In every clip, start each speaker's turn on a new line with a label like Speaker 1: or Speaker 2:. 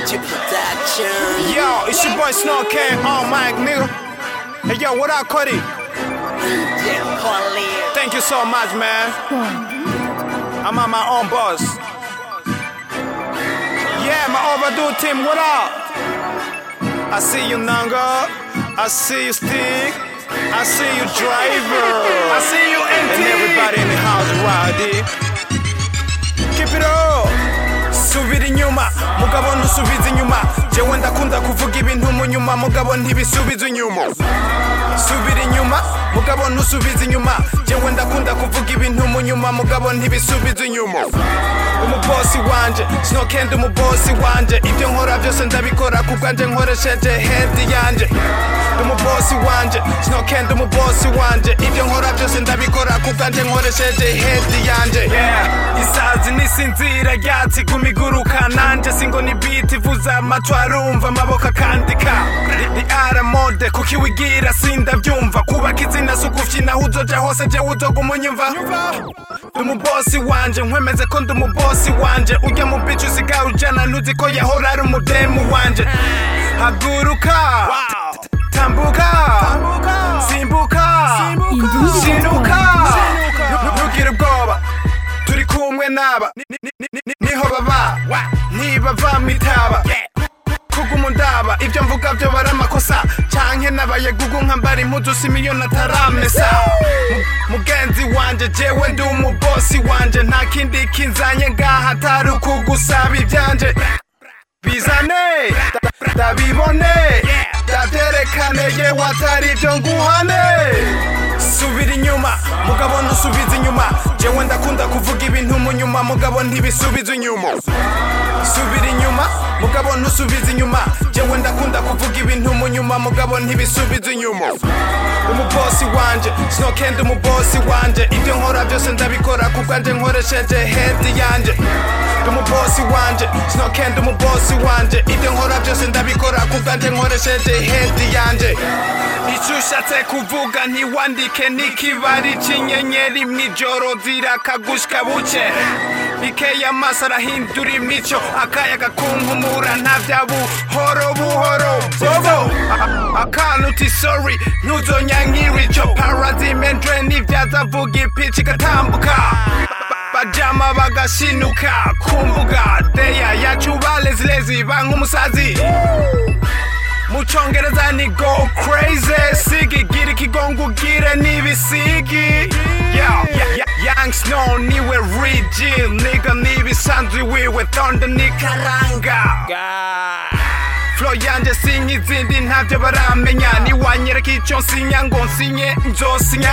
Speaker 1: Magic Production.
Speaker 2: Yo, it's your boy Snow King on mic, nigga. Hey, yo, what up, Cody?
Speaker 1: DJ Pauline.
Speaker 2: Thank you so much, man. I'm on my own boss. Yeah, my overdue team, what up? I see you, Nanga. I see you, Stick. I see you, Driver. I see you, NT. And everybody in the house, Roddy. Keep it up. subira inyuma mugabo ntusubize inyuma jewe ndakunda kuvuga ibintu mu nyuma mugabo ntibisubize inyuma subira inyuma mugabo ntusubize inyuma jewe ndakunda kuvuga ibintu mu nyuma mugabo ntibisubize inyuma umubosi wanje sinokenda umubosi wanje ibyo nkora byose ndabikora kubwanje nkoresheje hedi yanje umubosi wanje sinokenda umubosi wanje ibyo nkora byose ndabikora kubwanje nkoresheje hedi yanje yeah. isazi nisinzira ryatsi kumiguruka nanje singo ni beat ivuza amatwi arumva amaboko akandika ni aramode kuko iwigira sindabyumva kubaka izina si ukufyina aho uzoja hose jewe uzoga umunyumva ndi umubosi wanje nkwemeze ko ndi umubosi wanje ujya mu bicu usigaye ujana ntuzi ko yahora ari umudemu wanje haguruka tambuka simbuka sinuka ntugire ubwoba turi kumwe n'aba Ni- ni- ni- ni- niho baba ntibava mu itaba kuguma ndaba ibyo mvuga byo bari amakosa canke nabaye gugu nkambara impuzu similiyoni ataramesa Mu- mugenzi wanje jewe ndi umubosi wanje nta kindi kinzanye ngaha atari ukugusaba ibyanje bizane da- ndabibone ndavyerekane yewe atari ibyo nguhane subira inyuma mugabo ntusubize inyuma jewe ndakunda kuvuga ibintu mu nyuma mugabo ntibisubize inyuma subira inyuma mugabo ntusubize inyuma jewe ndakunda kuvuga ibintu mu nyuma mugabo ntibisubize inyuma umubosi wanje sinokenda umubosi wanje ibyo nkora byose ndabikora kubwanje nkoresheje hedi yanje ndi umubosi wanje sinokenda umubosi wanje ibyo nkora byose ndabikora kubwanje nkoresheje hedi yanje icyo ushatse kuvuga ntiwandike n'ikibari cy'inyenyeri mw'ijoro zirakagushika buke bikeye amaso arahindura imico akayaga kunkumura nta bya buhoro buhoro bobo A- akantu uti sorry ntuzonyankira icyo parazimendre n'ibyazavuga ipici igatambuka bajama bagashinuka ku mbuga deya yacu balezilezi bank'umusazi mu cyongereza ni go crazy sigi gira ikigongo ugire n'ibisigi Yeah, yeah, yeah, young snow niwe rigil niga n'ibisanzwe wiwe thunder ni karanga flow yanje sinye izindi ntabyo baramenya niwanyereka icyo nsinya ngo nsinye nzosinya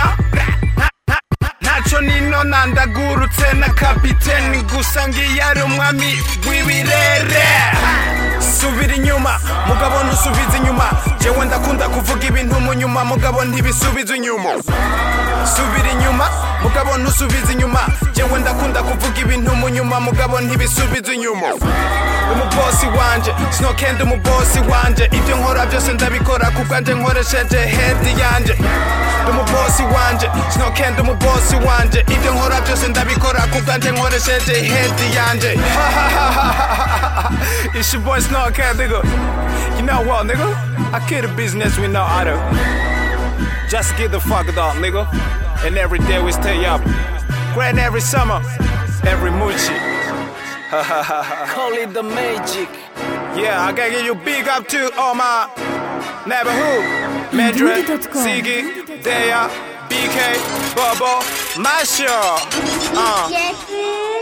Speaker 2: ntacyo nino nandagurutse na kapiteni gusa ngiyo ari umwami w'ibirere subira inyuma mugabo ntusubize inyuma jewe ndakunda kuvuga ibintu mu nyuma mugabo ntibisubize inyuma subira inyuma mugabo ntusubize inyuma jewe ndakunda kuvuga ibintu mu nyuma mugabo ntibisubize inyuma umubosi wanje sinokenda umubosi wanje ibyo nkora byose ndabikora kubwanje nkoresheje hedi yanje ndi umubosi wanje sinokenda umubosi wanje ibyo nkora byose ndabikora kubwanje nkoresheje hedi yanje It's your boy Snow Cat, nigga. You know what, nigga? I kill the business with no other. Just get the fuck up, nigga. And every day we stay up. Grand every summer, every moochie.
Speaker 1: Call it the magic.
Speaker 2: Yeah, I gotta give you big up to all my neighborhood. Medred,
Speaker 3: Indeed.com.
Speaker 2: Siggy, Dea, BK, Bobo, Masha. Uh.
Speaker 4: Jeffrey.